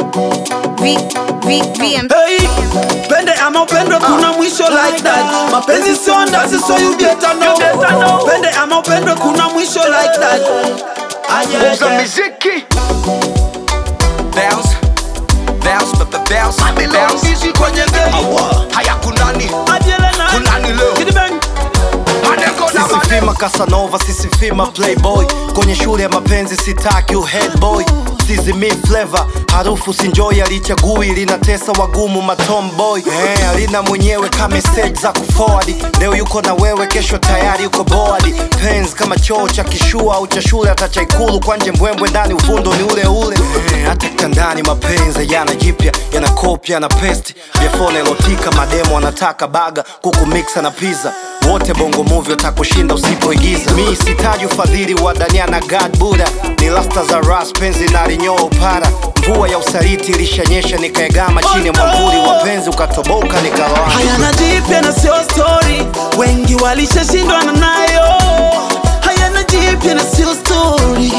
V, V, VM. Hey, pende ama upendwe kuna mwisho like that mapenzi sio ndazi so you better know pende ama upendwe kuna mwisho like that Ah, yeah, Uza yeah. miziki Bounce Bounce, b- b- bounce, bounce Ishi kwenye game. Awa, haya kunani Adiele na- Kunani leo? Kidi bang. Manengo na Sisi manengo fima Casanova, sisi fima Playboy. Kwenye shule ya mapenzi sitaki uhead boy. Sizi mi flavor, harufu sinjoi alichagui linatesa wagumu matomboy. Eh, alina mwenyewe kama stage za kuforward. Leo yuko na wewe, kesho tayari yuko board. Pens kama choo cha kishua au cha shule hata cha ikulu kwanje mbwembwe ndani uvundo ni ule ule. Eh, hata kitandani mapenzi yana jipya, yana kopya yana pesti. Biafone elotika mademo anataka baga, kuku mixa na pizza wote bongo movie watakushinda usipoigiza mi sitaji ufadhili wa dania na god buda ni lasta za ras penzi na linyoa upara mvua ya usaliti ilishanyesha nikaegama chini ya mwamvuli wa penzi ukatoboka nikaloa hayana jipya na sio story wengi walishashindwana nayo hayana jipya na sio story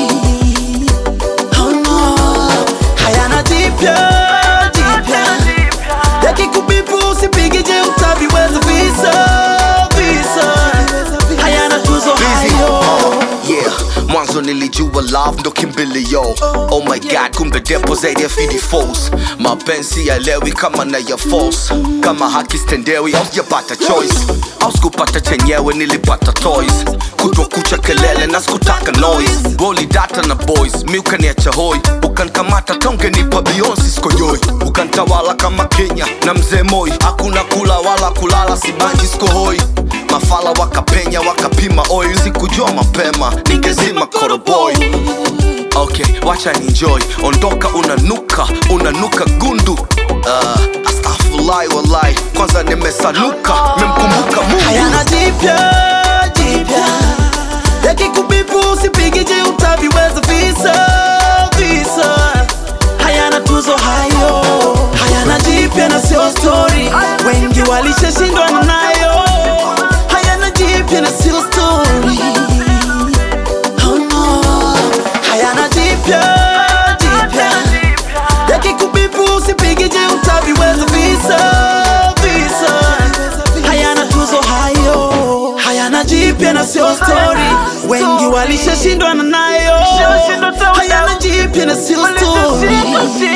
oh no. hayana jipya jipya yakikubipu usipige je utaviweza visa visa hayana tuzo hayo Yeah, mwanzo nilijua love ndo kimbilio Oh my god, kumbe depo zaidi ya fidi falls Mapenzi yaelewi kama na ya false Kama haki stendewi au sijapata choice Au sikupata chenyewe nilipata toys Kutwa kucha kelele na sikutaka noise Goli data na boys, mi ukaniacha hoi Ukankamata tonge nipa Beyonce sikojoi Ukantawala kama Kenya na mzee Moi Hakuna kula wala kulala sibanji sikohoi mafala wakapenya wakapima oil sikujua mapema ningezima koroboy okay wacha ninjoy ondoka unanuka unanuka gundu uh, astaghfirullah wallahi kwanza nimesanuka memkumbuka mungu hayana jipya jipya yakikubipu usipige je utaviweza visa visa hayana tuzo hayo hayana jipya na sio story wengi walishashindwana nayo hayana jipya na sio story oh no. hayana jipya jipya yakikubipu usipige je utaviweza visa visa hayana tuzo hayo hayana jipya na sio story wengi walishashindwana nayo hayana jipya na sio story